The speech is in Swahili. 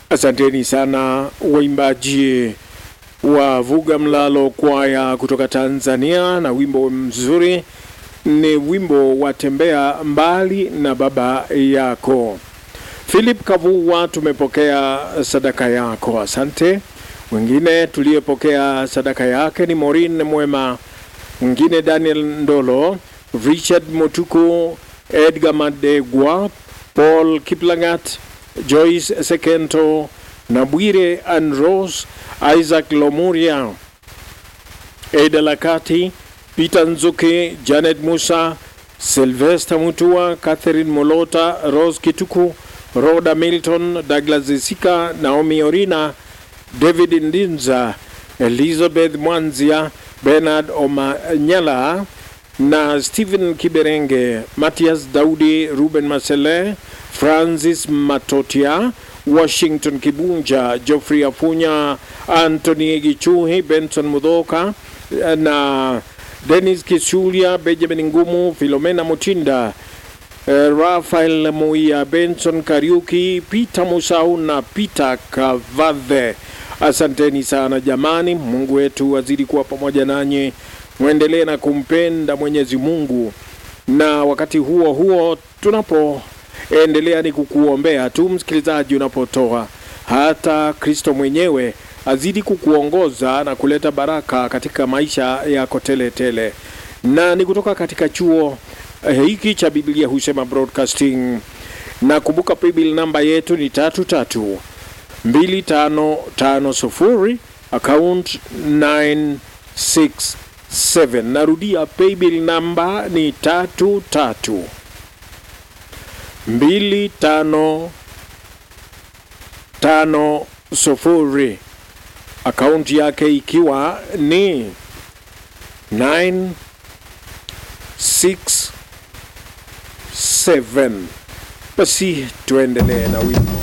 Asanteni sana waimbaji wa Vuga Mlalo kwaya kutoka Tanzania, na wimbo mzuri ni wimbo wa tembea mbali na baba yako. Philip Kavuwa, tumepokea sadaka yako, asante. Mwingine tuliyepokea sadaka yake ni Morin Mwema, mwingine Daniel Ndolo, Richard Motuku, Edgar Madegwa, Paul Kiplangat, Joyce Sekento na Bwire Anros, Isaac Lomuria, Eda Lakati, Peter Nzuke, Janet Musa, Sylvester Mutua, Catherine Molota, Rose Kituku, Rhoda Milton, Douglas Zisika, Naomi Orina, David Ndinza, Elizabeth Mwanzia, Bernard Omanyala na Stephen Kiberenge, Matias Daudi, Ruben Masele, Francis Matotia, Washington Kibunja, Geoffrey Afunya, Anthony Gichuhi, Benson Mudhoka na Dennis Kisulia, Benjamin Ngumu, Filomena Mutinda, eh, Rafael Muia, Benson Kariuki, Peter Musau na Peter Kavadhe. Asanteni sana jamani, Mungu wetu azidi kuwa pamoja nanyi, mwendelee na kumpenda Mwenyezi Mungu, na wakati huo huo tunapoendelea ni kukuombea tu msikilizaji, unapotoa hata Kristo mwenyewe azidi kukuongoza na kuleta baraka katika maisha yako tele tele. Na ni kutoka katika chuo eh, hiki cha Biblia husema broadcasting, na kumbuka paybill namba yetu ni tatu tatu 2550 account 967. Narudia, paybill namba ni tatu tatu mbili tano tano sufuri, akaunti yake ikiwa ni 967. Basi tuendelee na wimbo.